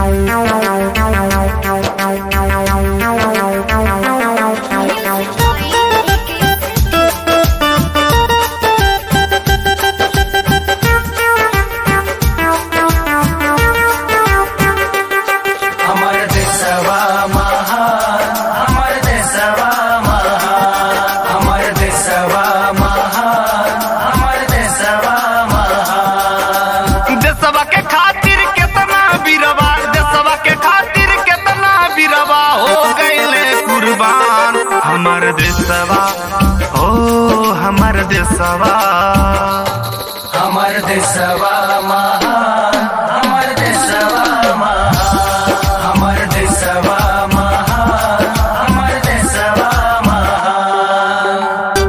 हमर देशवा महान हमर देशवा महान हमर देशवा महान हमर देशवा महान देशवा के खातिर केतना बीरवा देशवा के खातिर केतना बीरवा हो गईले कुर्बान हमर देशवा ओ हमर देशवा हमर देशवा महान हमर देशवा महान हमर देशवा महान हमर देशवा महान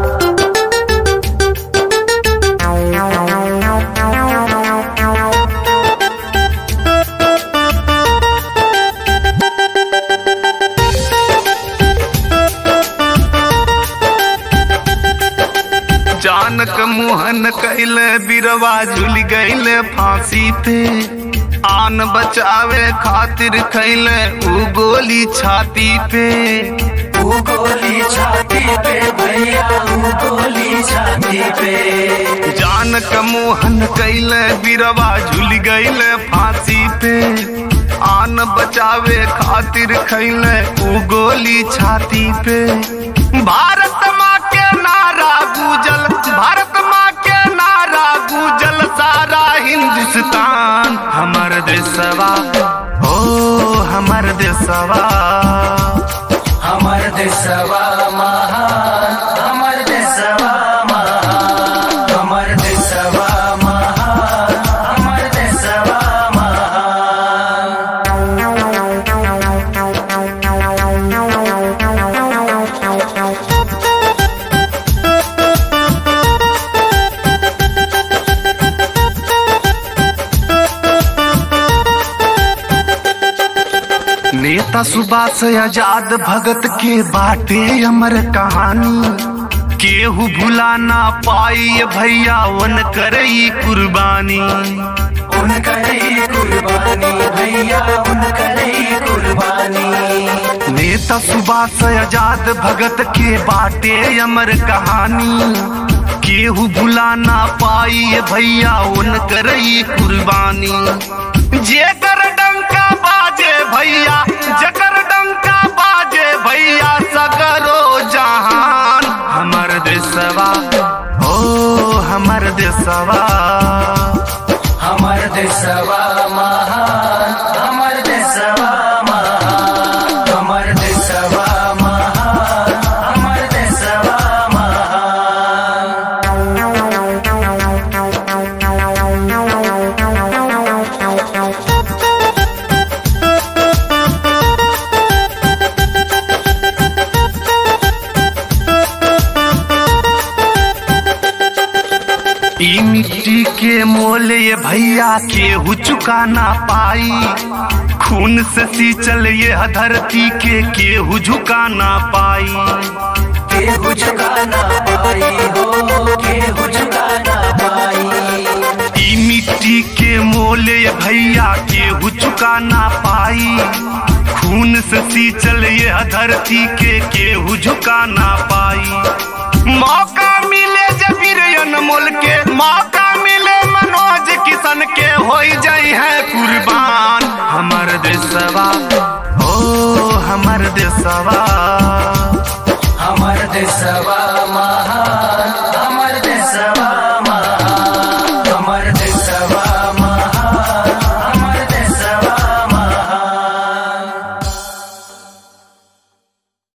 जानक मोहन कैले बीरवा झूल गईले फांसी पे आन बचावे खातिर खैले उ गोली छाती पे ऊ गोली छाती पे भैया ऊ गोली छाती पे जानक मोहन कैले बीरवा झूल गईले फांसी पे आन बचावे खातिर खैले उ गोली छाती पे भारत माँ के नारा गूजल भारत माँ के नारा गूजल सारा हिंदुस्तान हमर देशवा ओ हमर देशवा हमर देशवा महान हमर देशवा महान हमर देशवा महान हमर देशवा महान नेता सुभाष आजाद भगत के बाटे अमर कहानी केहू भुला ना पाई भैया वन करई कुर्बानी उनकर ही कुर्बानी भैया उनकर ही कुर्बानी नेता सुभाष आजाद भगत के बाटे अमर कहानी केहू भुला ना पाई भैया वन करई कुर्बानी जेकर डंका बाजे भैया जकर डंका बाजे भैया सगरो जहान हमर देशवा ओ हमर देशवा हमर देशवा महान हमर देशवा महान हमर देशवा महान हमर देशवा महान ई मिट्टी के मोल ये भैया केहू चुका ना पाई खून से सींचल ये धरती के केहू झुका ना पाई केहू झुका ना पाई हो केहू झुका ना पाई ई मिट्टी के मोल ये भैया केहू चुका ना पाई खून से सींचल ये धरती के केहू झुका ना पाई मौका मिले जबीर अनमोल के मौका मिले मनोज किशन के हो जाई है कुर्बान हमर देशवा ओ हमर देशवा हमर देशवा महान